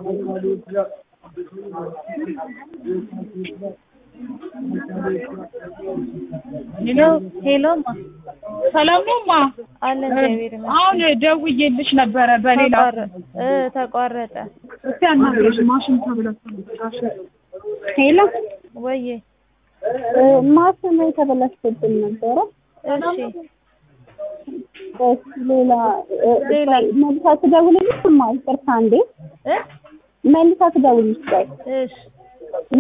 ሄሎ ሄሎማ ሰላም ነው ማ አለ እግዚአብሔር ይመስገን። አሁን ደውዬልሽ ነበረ በሌላ ተቋረ- እ ተቋረጠ። እስቲ አናግረሽ ማሽን ተብለሽ ሄሎ ወዬ ማሽኑ የተበላሽብን ነበረ። እሺ እሺ፣ ሌላ እ፣ ሌላ? መልሳ ትደውልልሽ? ማ ይቅርታ እንዴ እ መልሳ ትደውልልሽ? ቆይ እሺ